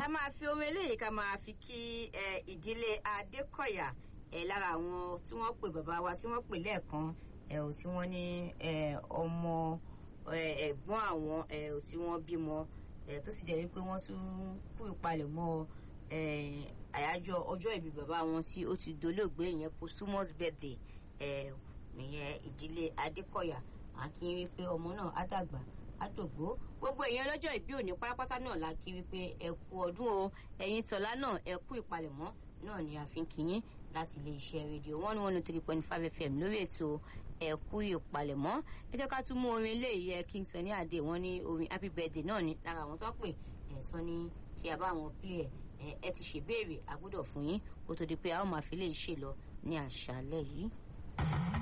ká máa fi orin eléyìí ká máa fi kí ẹ, ìdílé adékọ̀yà ẹ, lára àwọn tí wọ́n pè bàbá wa tí wọ́n pè lẹ́ẹ̀kan ẹ, ò tí wọ́n ní ẹ, ọmọ ẹ, ẹ̀gbọ́n àwọn ẹ, ò tí wọ́n bímọ ẹ, tó sì jẹ́ wípé wọ́n tún kú ìpalẹ̀mọ́ ẹ, àyájọ́ ọjọ́ ìbí bàbá wọn tí ó ti dolóògbé ìyẹn posthumous birthday ẹ, ìyẹn ìdílé adékọ̀yà à ń kí wípé ọmọ náà á dàgbà àdògbò gbogbo èèyàn lọ́jọ́ ìbí òní pátápátá náà la kí wípé ẹ kú ọdún o ẹ̀yin tọ̀lá náà ẹ kú ìpalẹ̀mọ́ náà ni a fi ń kíyín láti ilé iṣẹ́ rédíò one one three point five fm lórí ètò ẹ kú ìpalẹ̀mọ́ ẹ jẹ́ ká tún mú orin eléyìí ẹ King Sunny Adé wọ́n ní orin happy birthday náà ni lára àwọn tó pè ẹ̀ tán ní kí a bá wọn play ẹ̀ ẹ ti ṣèbéèrè àgbọ́dọ̀ fún yín kó tó di pé a ó máa fi lè ṣe lọ ní àṣálẹ́ yìí.